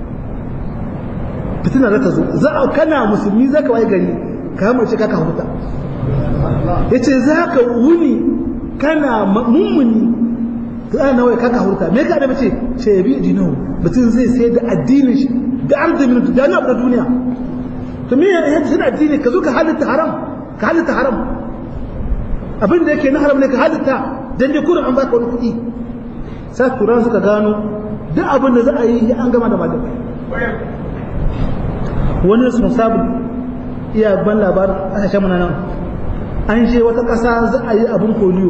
fitina za ta zo za a kana musulmi zaka waye gari ka mace ka ka huta yace za ka wuni kana mummuni ka nawa ka ka huta me ka da bace ce bi dino mutum zai sai da addinin shi da arzi min da na da duniya to me ya shi da addini ka zo ka halitta haram ka halitta haram abin da yake na haram ne ka halitta dan dai kurin an baka wani kuɗi sai kuran suka gano duk abin da za a yi an gama da malamai wani sun sabu iya ban labarin kasashen mana nan an je wata ƙasa za a yi abin polio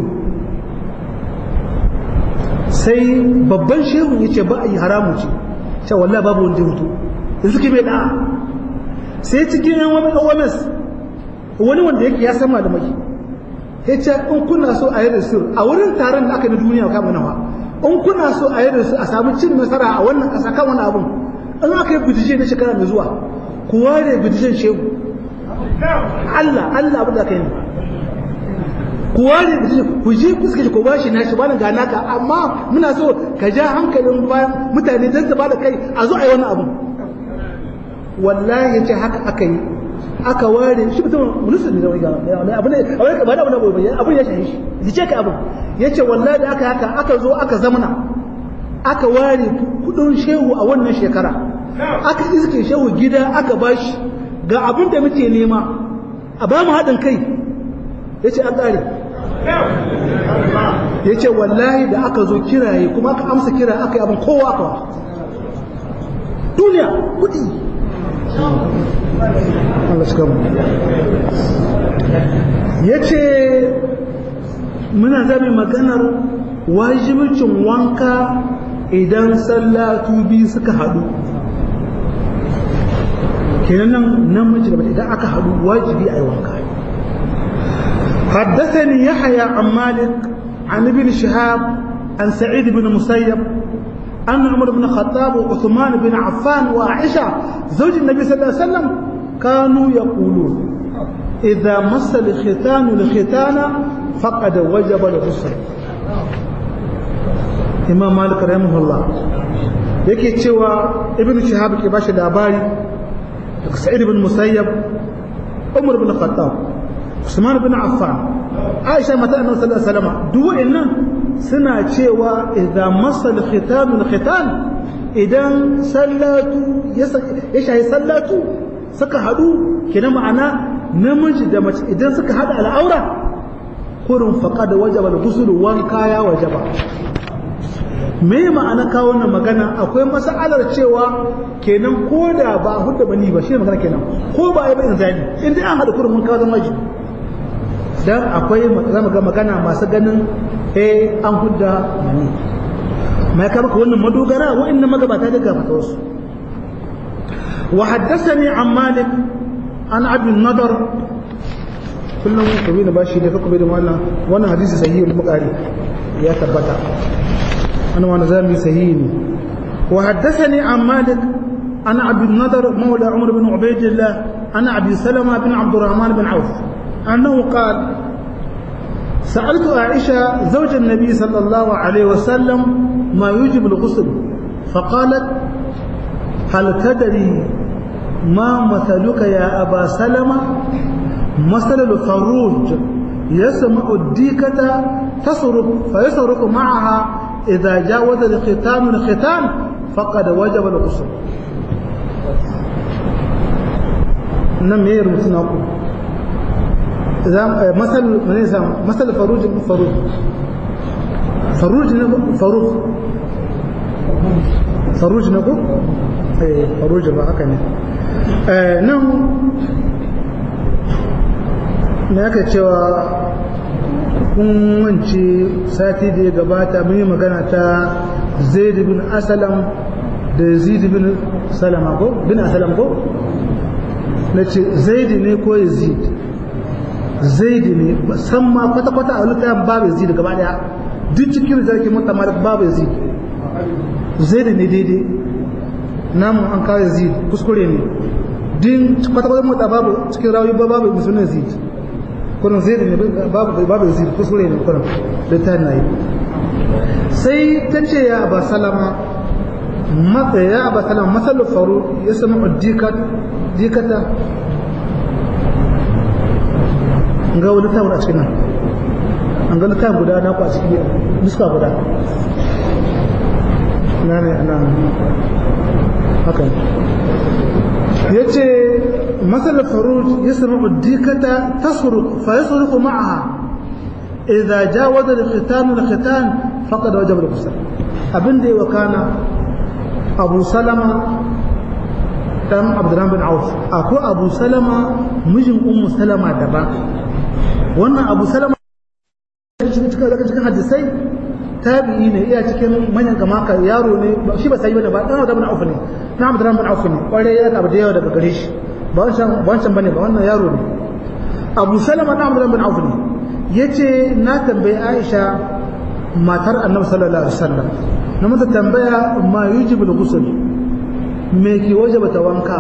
sai babban shehu ya ce ba a yi haramu ce cewa wallah babu wanda hutu da suke bai da sai cikin yan wani OMS wani wanda yake ya san malamai ya ce in kuna so a yi rasul a wurin taron da aka na duniya kama nawa in kuna so a yi rasul a samu cin nasara a wannan ƙasa kan wani abun in aka yi bitishe na shekara mai zuwa ku ware bitishen shehu Allah Allah abin da aka yi ku ware bitishen ku je ku suka ku bashi na shi bani ga naka amma muna so ka ja hankalin bayan mutane don su bada kai a zo a yi wani abu wallahi ya ce haka aka yi aka ware shi mutum musulmi da wani abu ne ba da abu na bai abun ya shahi shi zice ka abun ya ce wallahi da aka haka aka zo aka zamana aka ware kudin shehu a wannan shekara aka iske shehu gida aka bashi ga abin da muke nema a ba mu haɗin kai ya ce an ƙare ya ce wallahi da aka zo kiraye kuma aka amsa kira aka yi abin kowa aka wa duniya kudi Allah shi kama ya ce muna zami maganar wajibicin wanka idan sallatu biyu suka haɗu kenan nan namiji da idan aka haɗu wajibi a yi wanka حدثني يحيى عن مالك عن ابن شهاب عن سعيد بن مسيب أن عمر بن الخطاب وعثمان بن عفان وعائشة زوج النبي صلى الله عليه وسلم كانوا يقولون إذا مس الختان الختان فقد وجب الغسل إمام مالك رحمه الله yake cewa ibn shihab ke bashi labari daga sa'id ibn musayyab umar ibn khattab usman ibn affan aisha mata annabi sallallahu alaihi wasallam duk wa'annan suna cewa idan masal khitan khitan idan sallatu ya shahi sallatu suka hadu kina ma'ana namiji da mace idan suka hada al'aura kurun faqad wajaba al-ghusl wanka ya wajaba me ma'ana kawo wannan magana akwai mas'alar cewa kenan ko da ba hudda bani ba shi magana kenan ko ba ai ba inzali in dai an hada kurun mun kawo zama wajibi dan akwai zama ga magana masu ganin eh an hudda mani mai ka maka wannan madogara wa'annan magabata daga fata wasu wa haddathani an malik an abi nadar kullum kabi da bashi da kabe da wannan wannan hadisi sahihi al-bukhari ya tabbata ana wannan zami sahihi ne wa haddathani an malik an abi nadar mawla umar bin ubaydillah ana abi salama bin abdurrahman bin auf أنه قال سألت عائشة زوج النبي صلى الله عليه وسلم ما يوجب الغسل فقالت هل تدري ما مثلك يا أبا سلمة مثل الخروج يسمع الديكة تصرف فيصرف معها إذا جاوز الختان الختان faqad wajaba al-ghusl nan me rubutu na ku masal mene sa masal faruj faruj faruj ne faruj faruj ne ko eh faruj ba haka ne eh nan me aka cewa kun wance sati da ya gabata mun yi magana ta zaid bin asalam da yazid bin salama ko bin asalam ko na ce zaid ne ko yazid zaid ne san ma kwata-kwata a littafin babu yazid gaba daya duk cikin zarki mutamar babu yazid zaid ne daidai namu an kawo yazid kuskure ne din kwata-kwata mutu babu cikin rawi babu musulun yazid kurin zai ne babu babu zai kuskure ne kurin littafin na yi sai ta ce ya ba salama matsa ya ba salama matsalar faru ya sami dikata ga wani littafin a cikin nan an ga littafin guda na ku a cikin nuska guda na ne ana haka ya ce مثل الفروج يسمع الديكة تصرخ فيصرخ معها إذا جاوز الختان الختان فقد وجب الغسل أبن دي وكان أبو سلمة دم عبد الرحمن بن عوف أكو أبو سلمة مجن أم سلمة دبا وانا أبو سلمة cikin hadisai tabi'i ne iya cikin manyan gama ka yaro ne shi ba sai bane ba dan Abdurrahman bin Auf ne na Abdurrahman bin Auf ne kware ya abu da yawa daga gare shi ba wancan bane ba wannan yaro ne abu salama na amuran bin auf ne ya ce na tambayi aisha matar annabi sallallahu alaihi wasallam na mata tambaya ma yujibul ghusl me ke wajaba ta wanka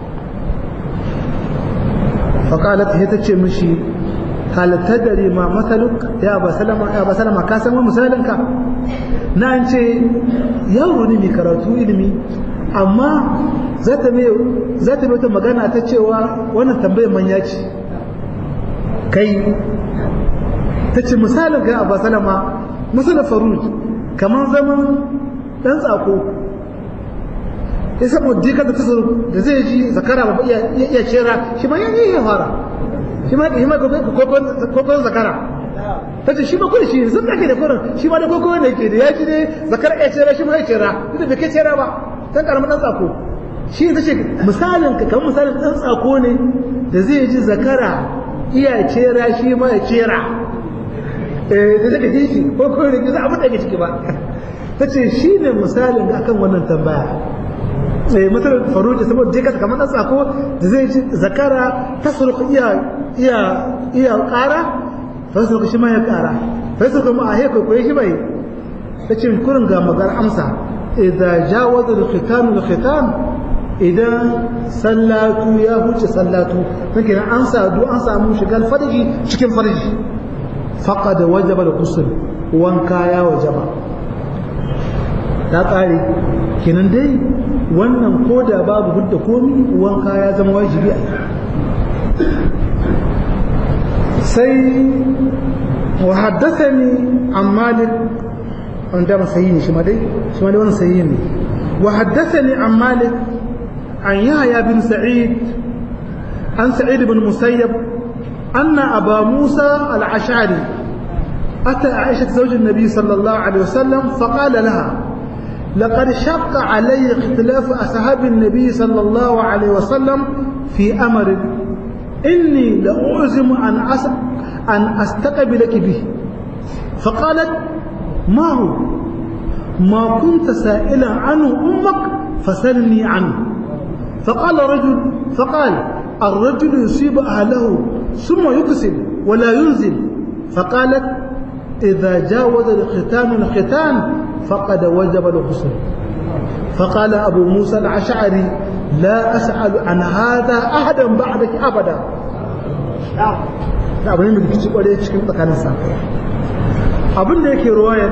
fa qalat he tace mishi hal tadri ma masaluk ya ba salama ya ba salama ka san wani misalin ka na an ce yaro ne mai karatu ilimi amma za ta mai wata magana ta cewa wannan tambayar manya ce kai ta ce misalin ga abu salama misalin faruj kamar zaman ɗan tsako ya samu dika da tasar da zai ji zakara ba iya cera shi ma yanyi ya fara shi ma shi ma kokon zakara ta ce shi ma kudi shi sun ake da kurin shi ma da kokon da ke da ya ji ne zakara ya cera shi ma ya cera duk da bai kai cera ba dan karamin dan tsako shi ta ce misalin ka kamar misalin dan tsako ne da zai ji zakara iya cera shi ma ya cera eh da zaka ji shi ko ko ne za abu da ke ciki ba ta ce shi ne misalin akan wannan tambaya eh misalin faruji saboda dai kasa kamar dan tsako da zai ji zakara ta sulku iya iya iya ƙara fa sulku shi ma ya ƙara fa sulku ma a heko ko shi bai ta ce kurin ga magar amsa idza jawaza al-khitan al-khitan idan sallatu ya huce sallatu take nan an sadu an samu shigar farji cikin farji faqad wajaba al-ghusl wanka ya wajaba ta kare kenan dai wannan koda babu hudda komi wanka ya zama wajibi a sai wa haddathani an malik wanda ba sahihi shi ma dai shi ma dai wannan sahihi ne wa haddathani an malik an yahya bin sa'id an sa'id bin musayyab anna aba musa al-ash'ari أتى عائشة زوج النبي صلى الله عليه وسلم فقال لها لقد شق علي اختلاف أصحاب النبي صلى الله عليه وسلم في أمر إني لأعزم أن أس... أن أستقبلك به فقالت ما هو ما كنت سائلا عنه أمك فسلني عنه فقال رجل فقال الرجل يصيب أهله ثم يقسم ولا ينزل فقالت إذا جاوز الختان الختان فقد وجب الغسل فقال أبو موسى العشعري لا أسأل عن هذا أحدا بعدك أبدا da abin da kici kware cikin tsakanin sa abin da yake ruwayar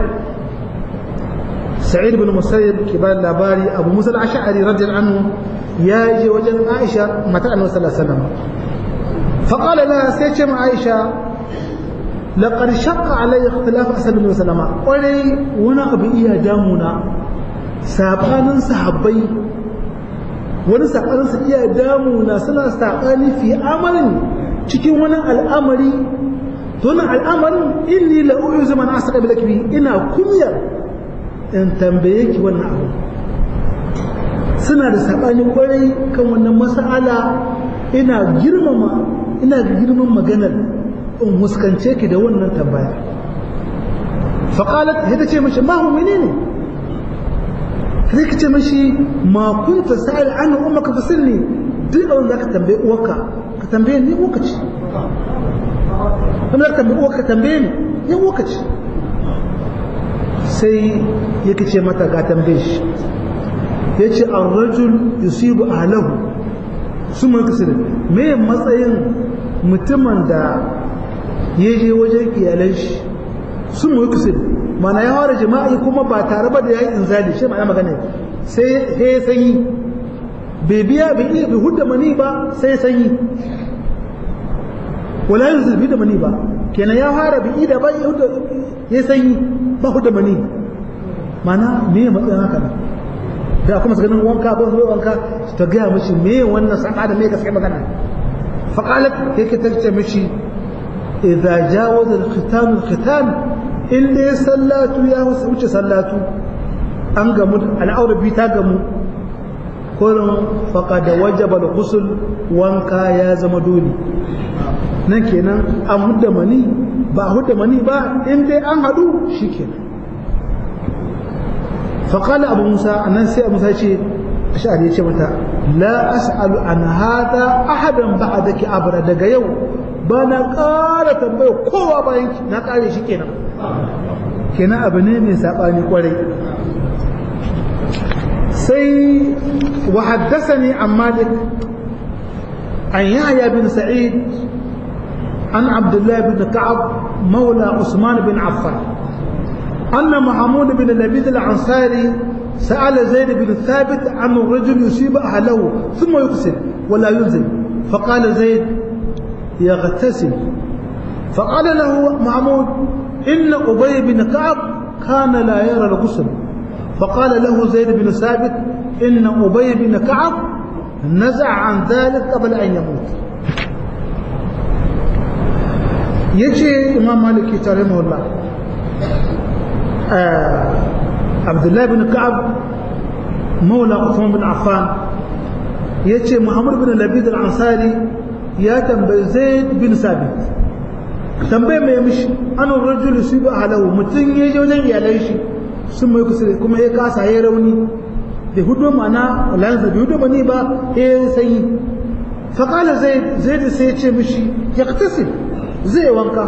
Sa'id bin Musayyib ke ba labari Abu Musa al-Ash'ari radiyallahu anhu ya je wajen Aisha matar Annabi sallallahu alaihi wasallam fa qala laha sai ce ma Aisha laqad shaqqa alayya ikhtilaf asal bin sallama kwarai wani abu iya damuna sabanin sahabbai wani sabanin su iya damu na suna sabani fi amalin cikin wani al'amari to wannan al'amarin inni la u'zu man asqa bil akbi ina kumyar in tambaye ki wannan abu suna da sabani kwarai kan wannan mas'ala ina girmama ina girman maganar in huskance ki da wannan tambaya faqalat hita ce mishi ma hu menene sai ka ce mashi ma kunta sa'il an ummaka fasilni duk abin da ka tambaye uwarka ka tambaye ni uwarka ce wanda ka tambaye uwarka ka tambaye ni ni uwarka ce sai yake ce mata ga tambaye shi ya ce an rajul yusibu ahlahu su mai kasir me matsayin mutumin da ya je wajen iyalan shi su mai kasir mana ya fara jima'i kuma ba tare ba da ya yi inzali shi ma'ana magana sai ya sanyi bai biya bai iya bai hudda mani ba sai ya sanyi wala yin zulbi da mani ba kenan ya fara bai da ba ya hudda ya sanyi ba hudda mani mana me ya matsayin haka ne da kuma ganin wanka ba zuwa wanka ta gaya mishi me wannan saka da me gaske magana faqalat yake tace mishi idza jawaza al-khitan al-khitan in dai sallatu ya wuce sallatu an gamu al'aura bi ta gamu kullum faqad wajaba al-ghusl wanka ya zama dole nan kenan an hudda mani ba hudda mani ba in dai an hadu shikenan faqala abu musa annan sai abu musa ce ash'ari ya ce mata la as'alu an hada ahadan ba'daki abra daga yau ba na ƙara tambaya kowa bayan na ƙare shi kenan kenan abu ne mai saɓani ƙwarai sai wa haddasani an malik an yahya bin sa'id an abdullah bin ka'ab maula usman bin affan أن محمود بن لبيد الأنصاري سأل زيد بن ثابت عن الرجل يصيب أهله ثم يقسل ولا ينزل فقال زيد يغتسل فقال له محمود إن أبي بن كعب كان لا يرى الغسل فقال له زيد بن ثابت إن أبي بن كعب نزع عن ذلك قبل أن يموت يجي إمام مالك رحمه الله آه عبد الله بن كعب مولى عثمان بن عفان يجي محمد بن لبيد الأنصاري ya tambayi zaid bin sabit tambaye mai mishi anan rajulu su bi halahu mutum ya je wajen iyalan shi sun mai kusa kuma ya kasa ya rauni da hudu mana lanza bai hudu bane ba ya sanyi faƙala zaid zaid sai ya ce mishi ya katasi zai wanka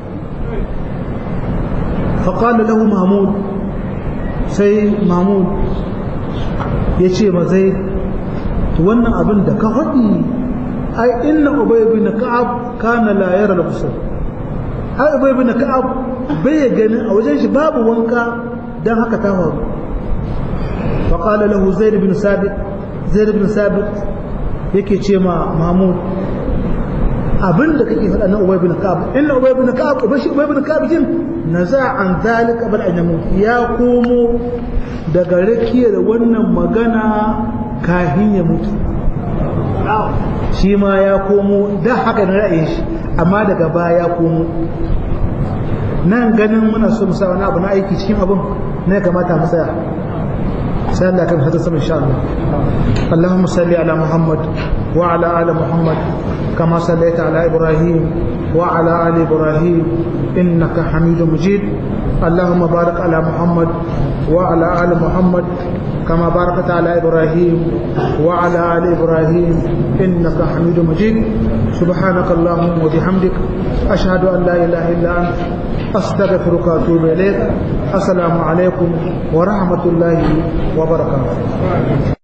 faƙala lahu mahmud sai mahmud ya ce ma zaid wannan abin da ka faɗi ai inna ubay bin ka'ab kana la yara al-ghusl ai ubay bin ka'ab bai gani a wajen shi babu wanka dan haka ta faru fa qala lahu zaid bin sabit zaid bin sabit yake ce ma mahmud abinda kake faɗa na ubay bin ka'ab inna ubay bin ka'ab ubay shi ubay bin ka'ab jin naza an zalika bal ajnamu ya komo daga rakiyar wannan magana kahin ya mutu shi ma ya komo da haka na ra'ayin shi amma daga baya ya komo nan ganin muna so mu sa wani abu na aiki cikin abin ne kamata mu tsaya sai Allah kan hada sama insha Allah Allahumma salli ala Muhammad wa ala ali Muhammad kama sallaita ala Ibrahim wa ala ali Ibrahim innaka Hamidum Majid اللهم بارك على محمد وعلى آل محمد كما باركت على إبراهيم وعلى آل إبراهيم إنك حميد مجيد سبحانك اللهم وبحمدك أشهد أن لا إله إلا أنت أستغفرك وأتوب إليك السلام عليكم ورحمة الله وبركاته